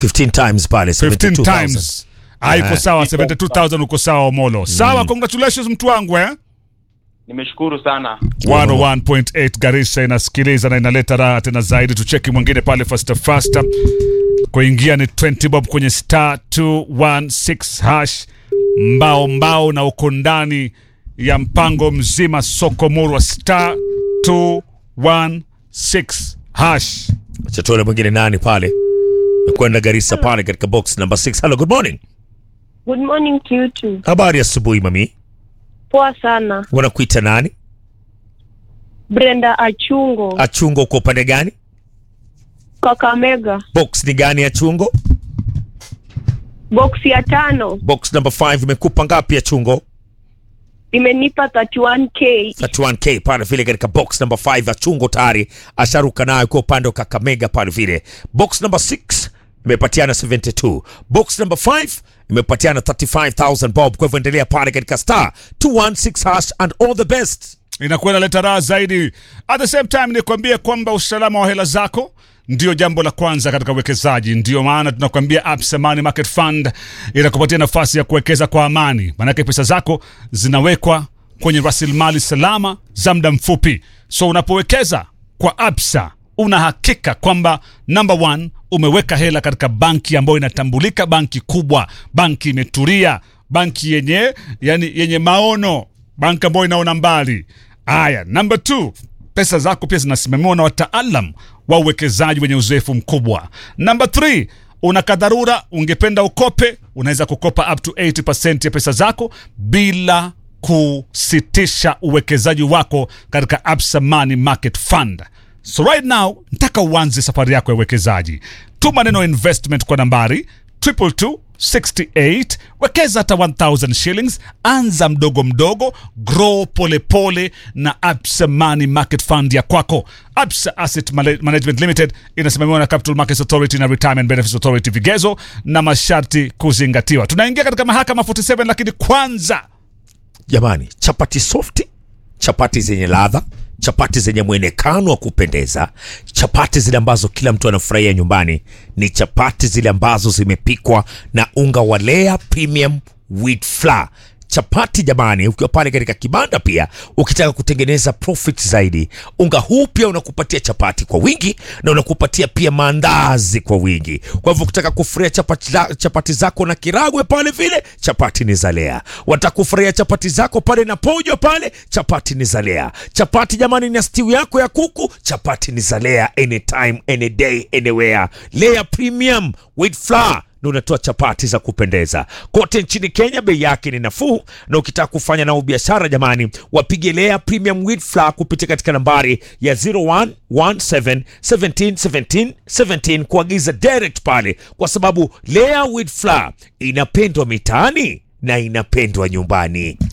15 times pale 15 72,000. times Ah, iko sawa 72000 uko sawa omolo sawa congratulations mtu wangu eh Nimeshukuru sana. 101.8 Garissa inasikiliza na inaleta raha tena zaidi. Tucheki mwingine pale faster faster, kuingia ni 20 bob kwenye star 216 hash mbao mbao, na uko ndani ya mpango mzima soko murwa star 216 hash. Acha tuone mwingine nani pale mekwenda Garissa pale katika box number 6 hello good morning Good morning to you too. habari ya asubuhi mami Poa sana. wanakuita nani Brenda Achungo, achungo uko upande gani Kakamega. box ni gani achungo Box ya tano box number 5 imekupa ngapi achungo imenipa 31k. 31k pale vile katika box number 5 achungo tayari asharuka nayo kwa upande wa kakamega pale vile box number 6 imepatiana 72 box number 5 imepatiana 35000 bob kwa hivyo endelea pale katika star 216 hash and all the best inakuwa inaleta raha zaidi. At the same time nikwambie kwamba usalama wa hela zako ndio jambo la kwanza katika uwekezaji. Ndio maana tunakwambia Absa Money Market Fund inakupatia nafasi ya kuwekeza kwa amani, maanake pesa zako zinawekwa kwenye rasilimali salama za muda mfupi. So unapowekeza kwa Absa una hakika kwamba number one, umeweka hela katika banki ambayo inatambulika, banki kubwa, banki imetulia, banki yenye yani yenye maono banki ambayo inaona mbali. Aya, number two, pesa zako pia zinasimamiwa na wataalam wa uwekezaji wenye uzoefu mkubwa. Number three, una kadharura, ungependa ukope, unaweza kukopa up to 80% ya pesa zako bila kusitisha uwekezaji wako katika Absa Money Market Fund. So right now, nataka uanze safari yako ya uwekezaji. Tuma neno investment kwa nambari 22268 wekeza hata 1000 shillings anza mdogo mdogo grow polepole pole na absa money market fund ya kwako absa asset Mala- management limited inasimamiwa na capital markets authority na retirement benefits authority vigezo na masharti kuzingatiwa tunaingia katika mahakama 47 lakini kwanza jamani chapati softi chapati zenye ladha chapati zenye mwonekano wa kupendeza chapati zile ambazo kila mtu anafurahia nyumbani ni chapati zile ambazo zimepikwa na unga wa Lea premium wheat flour chapati jamani ukiwa pale katika kibanda pia ukitaka kutengeneza profit zaidi unga huu pia unakupatia chapati kwa wingi na unakupatia pia maandazi kwa wingi kwa hivyo ukitaka kufurahia chapati, za- chapati zako na kiragwe pale vile chapati ni zalea wataka kufurahia chapati zako pale na pojo pale chapati ni zalea chapati jamani na stiu yako ya kuku chapati ni zalea anytime any day anywhere lea premium with flour na unatoa chapati za kupendeza kote nchini Kenya. Bei yake ni nafuu, na ukitaka kufanya nao biashara jamani, wapige Lea Premium Wheat Flour kupitia katika nambari ya 0117 17 17 17 kuagiza direct pale, kwa sababu Lea Wheat Flour inapendwa mitaani na inapendwa nyumbani.